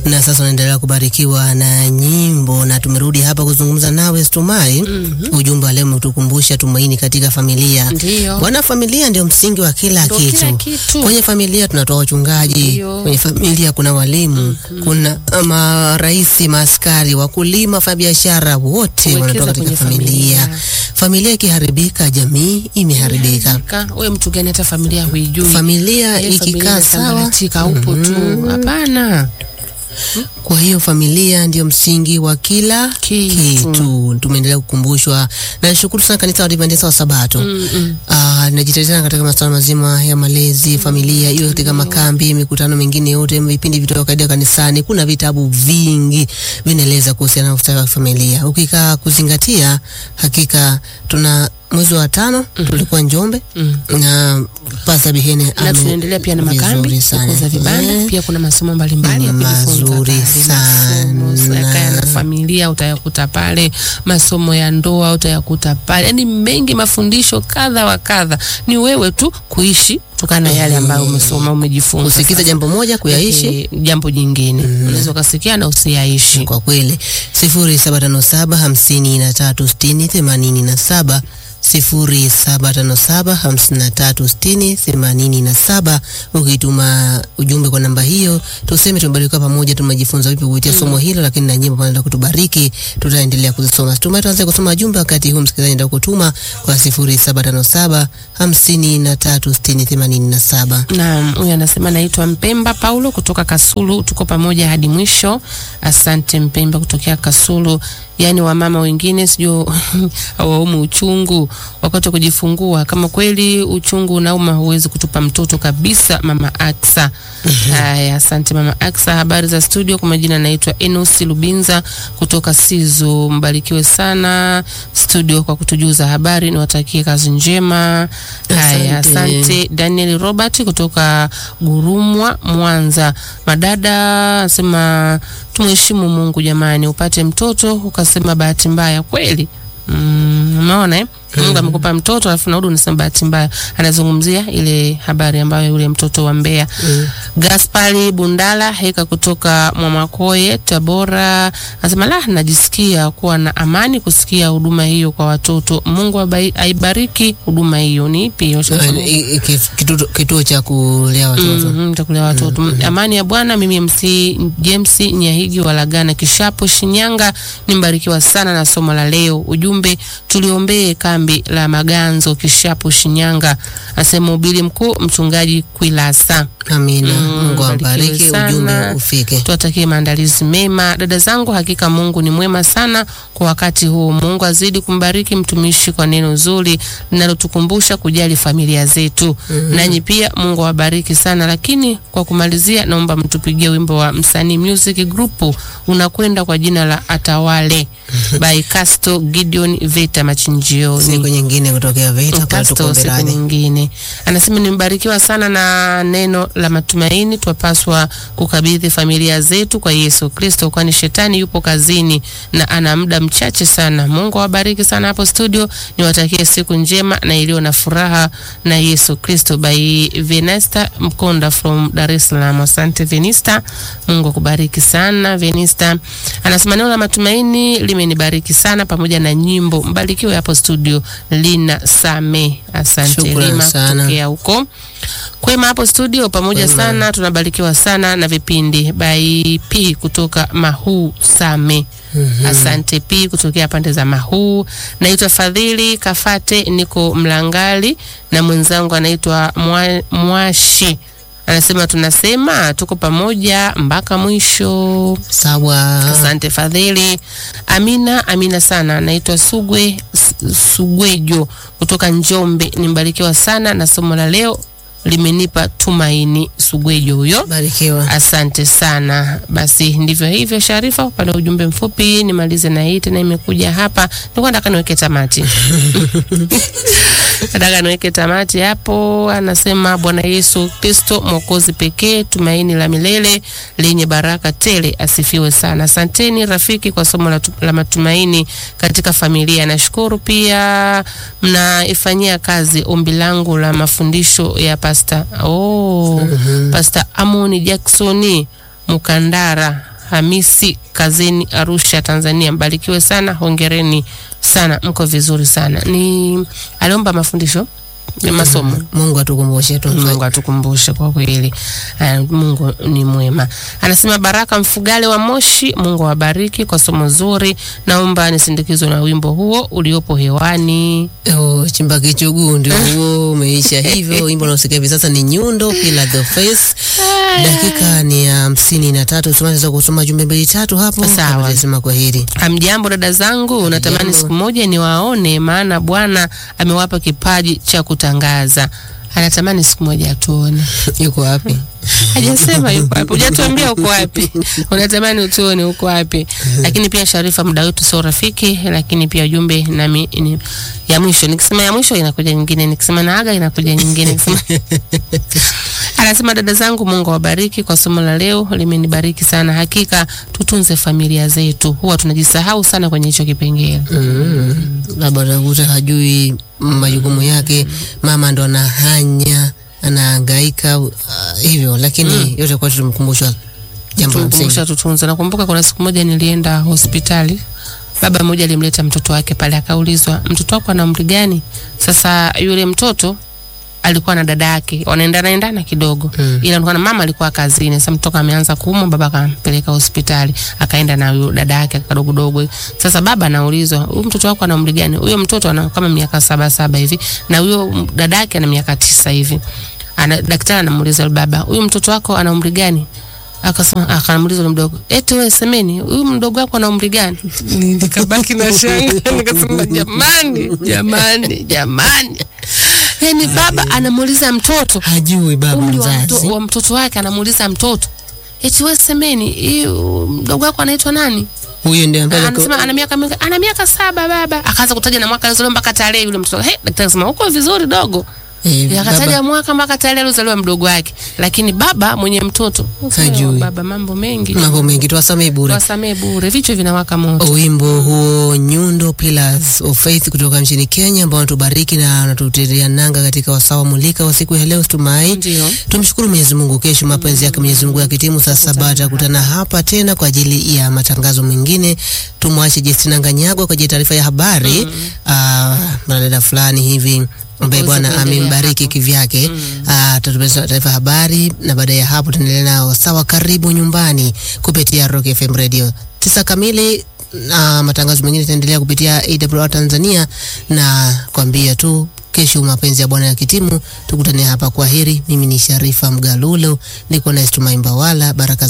na sasa unaendelea kubarikiwa na nyimbo, na tumerudi hapa kuzungumza nawe Stumai. Mhm. Ujumbe wa leo umetukumbusha tumaini katika familia. Ndio. Bwana, familia ndio msingi wa kila Ndio kitu. kila kitu. Kwenye familia tunatoa wachungaji, Ndio. kwenye familia kuna walimu, kuna marais, maaskari, wakulima, wafanyabiashara, wote Kuwekeza wanatoka katika kwenye familia. familia. Familia ikiharibika, jamii imeharibika. Ka- Wewe mtu gani hata familia huijui? Familia Eh, familia ikikaa sawa, imesambaratika, upo tu. Hapana. Kwa hiyo familia ndio msingi wa kila Kitu. kitu. Tumeendelea kukumbushwa na nishukuru sana kanisa la Adventista wa Sabato. Mm, mm. Ah, najitetea katika masuala mazima ya malezi familia, iwe katika makambi, mikutano mingine yote, vipindi vitoka kaida kanisani. Kuna vitabu vingi vinaeleza kuhusiana na ustawi wa familia. Ukikaa kuzingatia, hakika tuna mwezi wa tano tulikuwa Njombe Mm. na Pastor Bihene na ame- tunaendelea pia na makambi vizuri sana. kukuza vibanda Eh. pia kuna masomo mbalimbali ya Ni kujifunza mazuri pale. sana. Masomo ya kaya na familia utayakuta pale, masomo ya ndoa utayakuta pale, yaani mengi, mafundisho kadha wa kadha. Ni wewe tu kuishi kutokana na yale ambayo umesoma umejifunza. usikize Sasa, jambo moja kuyaishi eh, jambo jingine unaweza ukasikia na usiyaishi. kwa kweli sifuri saba tano saba hamsini na tatu sitini themanini na saba sifuri saba tano saba hamsini na tatu sitini themanini na saba ukituma ujumbe kwa namba hiyo tuseme tumebarikiwa pamoja tumejifunza vipi kupitia somo hilo lakini na nyimbo panaenda kutubariki tutaendelea kuzisoma tumai tuanze kusoma jumbe wakati huu msikilizaji ndio kutuma kwa sifuri saba tano saba hamsini na tatu sitini themanini na saba Naam, huyu anasema naitwa Mpemba Paulo kutoka Kasulu, tuko pamoja hadi mwisho. Asante Mpemba kutokea Kasulu. Yaani wamama wengine sijui hawaumu uchungu wakati wa kujifungua. Kama kweli uchungu unauma, huwezi kutupa mtoto kabisa. Mama Aksa. Haya, asante Mama Aksa. Habari za studio, kwa majina naitwa Enos Lubinza kutoka Sizu. Mbarikiwe sana studio kwa kutujuza habari, niwatakie kazi njema. Haya, Asante. asante Daniel Robert kutoka Gurumwa, Mwanza. Madada anasema tumheshimu Mungu jamani, upate mtoto ukasema bahati mbaya kweli. Mm, umeona eh? Mungu amekupa mtoto alafu narudi unasema bahati mbaya. Anazungumzia ile habari ambayo yule mtoto wa Mbeya. Gaspari Bundala heka kutoka Mwamakoye Tabora anasema la, najisikia kuwa na amani kusikia huduma hiyo kwa watoto. Mungu abai- aibariki huduma hiyo. Ni ipi hiyo? I- i- kif- kituo- kituo cha kulea watoto Mhm, takulea watoto. Amani ya Bwana. Mimi MC James Nyahigi wa Lagana Kishapo Shinyanga, nimbarikiwa sana na somo la leo. Ujumbe tuliombee kambi la Maganzo Kishapo Shinyanga, asema ubili mkuu mchungaji Kwilasa. Amina. Mm, Mungu awabariki, barikiwe sana. ujumbe ufike. Tuwatakie maandalizi mema dada zangu, hakika Mungu ni mwema sana kwa wakati huu. Mungu azidi kumbariki mtumishi kwa neno zuri linalotukumbusha kujali familia zetu. Nanyi pia Mungu awabariki sana. Lakini kwa kumalizia, naomba mtupigie wimbo wa msanii Music Group unakwenda kwa jina la Atawale by Casto Gideon Veta Machinjioni. Siku nyingine kutokea Vita kwa Kasto tuko siku Berani. nyingine. Anasema nimebarikiwa sana na neno la matumaini. Twapaswa kukabidhi familia zetu kwa Yesu Kristo, kwani shetani yupo kazini na ana muda mchache sana. Mungu awabariki sana hapo studio, niwatakie siku njema na iliyo na furaha na Yesu Kristo. By Venesta Mkonda from Dar es Salaam. Asante Venista, Mungu akubariki sana Venista. Anasema neno la matumaini limenibariki sana pamoja na nyimbo. Mbarikiwe hapo studio Lina Same. Asante Shukrani Lima sana. kutokea huko Kwema hapo studio pamoja Kwema. sana, tunabarikiwa sana na vipindi by P kutoka Mahuu Same. Asante P kutokea pande za Mahuu. Naitwa Fadhili Kafate, niko Mlangali na mwenzangu anaitwa Mwa- Mwashi. Anasema tunasema tuko pamoja mpaka mwisho. Sawa. Asante Fadhili. Amina, amina sana. Naitwa Sugwe S- Sugwejo kutoka Njombe. Nimbarikiwa sana na somo la leo limenipa tumaini. Sugwejo huyo. Barikiwa. Asante sana. Basi ndivyo hivyo, Sharifa, upande wa ujumbe mfupi. Nimalize na hii tena, imekuja hapa, nilikuwa nataka niweke tamati nataka niweke tamati hapo. Anasema Bwana Yesu Kristo mwokozi pekee, tumaini la milele lenye baraka tele, asifiwe sana. Asanteni rafiki kwa somo la, tu- la matumaini katika familia. Nashukuru pia mnaifanyia kazi ombi langu la mafundisho ya pasta oh, Pasta Amoni Jacksoni Mukandara Hamisi kazini Arusha, Tanzania. Mbarikiwe sana, hongereni sana, mko vizuri sana. Ni aliomba mafundisho ya masomo. Mungu atukumbushe tu. Mungu atukumbushe kwa kweli. Uh, Mungu ni mwema. Anasema Baraka Mfugale wa Moshi, Mungu awabariki kwa somo zuri. Naomba nisindikizwe na wimbo huo uliopo hewani. Oh, chimba kichuguu ndio huo umeisha hivyo. Wimbo unaosikia hivi sasa ni Nyundo Pila the Face. Dakika ni hamsini na tatu. Tunaweza kusoma jumbe mbili tatu hapo. Sawa. Tunasema kwa heri. Hamjambo dada zangu, natamani Hamjambo. siku moja niwaone, maana Bwana amewapa kipaji cha kutangaza. Anatamani siku moja atuone. Yuko wapi? Hajasema yuko wapi, hujatuambia uko wapi. Unatamani utuone uko wapi. Lakini pia Sharifa, muda wetu sio rafiki, lakini pia ujumbe nami ni ya mwisho. Nikisema ya mwisho inakuja nyingine, nikisema naaga inakuja nyingine. Nikisema Anasema dada zangu, Mungu awabariki kwa somo la leo, limenibariki sana. Hakika tutunze familia zetu, huwa tunajisahau sana kwenye hicho kipengele. Mm. Labda utakuta hajui majukumu yake, mama ndo anahanya, anahangaika uh, hivyo, lakini yote kwa tumkumbushwa jambo la msingi. Tumkumbusha tutunze. Nakumbuka kuna siku moja nilienda hospitali, baba mmoja alimleta mtoto wake pale, akaulizwa mtoto wako ana umri gani? Sasa yule mtoto alikuwa na dada yake wanaendana endana kidogo Mm. ila alikuwa na mama alikuwa kazini. Sasa mtoto ameanza kuumwa, baba akampeleka hospitali, akaenda na huyo dada yake kadogo dogo. Sasa baba anaulizwa, huyu mtoto wako ana umri gani? Huyo mtoto ana kama miaka saba saba hivi na huyo dada yake ana miaka tisa hivi. Ana, daktari anamuuliza yule baba, huyu mtoto wako ana umri gani? Akasema, akamuuliza yule mdogo, eti wewe semeni, huyu mdogo wako ana umri gani? Nikabaki na shanga, nikasema jamani, jamani, jamani. Yani baba anamuuliza mtoto Hajui baba umri wa, mto, mzazi. wa mtoto wake, anamuuliza mtoto eti wewe semeni, hii mdogo wako anaitwa nani? Huyo ndio ambaye Anasema ana miaka mingi, ana miaka saba baba. Akaanza kutaja na mwaka alizaliwa mpaka tarehe yule mtoto. Hey, daktari akasema uko vizuri dogo. eh, Akataja baba mwaka mpaka tarehe alizaliwa mdogo wake, lakini baba mwenye mtoto Hajui. Baba mambo mengi, mambo mengi tuwasamee bure. wasamee bure, vichwa vinawaka moto. Wimbo huo Nyundo Pillars of Faith kutoka nchini Kenya ambao wanatubariki na wanatutetea nanga katika wasawa mulika wa siku ya leo tumai. Ndio. Tumshukuru Mwenyezi Mungu. Kesho mapenzi yake Mwenyezi Mungu yakitimu saa saba atakutana hapa tena kwa ajili ya matangazo mengine. Tumwache Justina Nganyagwa kwa ajili ya taarifa ya habari. Ah, mwanadada fulani hivi ambaye Uweze Bwana kuendelea amembariki hapo. kivyake Ah, atatupeleka taarifa ya habari na baada ya hapo tuendelee nao sawa, karibu nyumbani kupitia Rock FM Radio tisa kamili na matangazo mengine itaendelea kupitia AWR Tanzania, na kwambia tu kesho mapenzi ya Bwana ya kitimu, tukutane hapa. Kwa heri, mimi ni Sharifa Mgalulo, niko na Estumai Mbawala, baraka za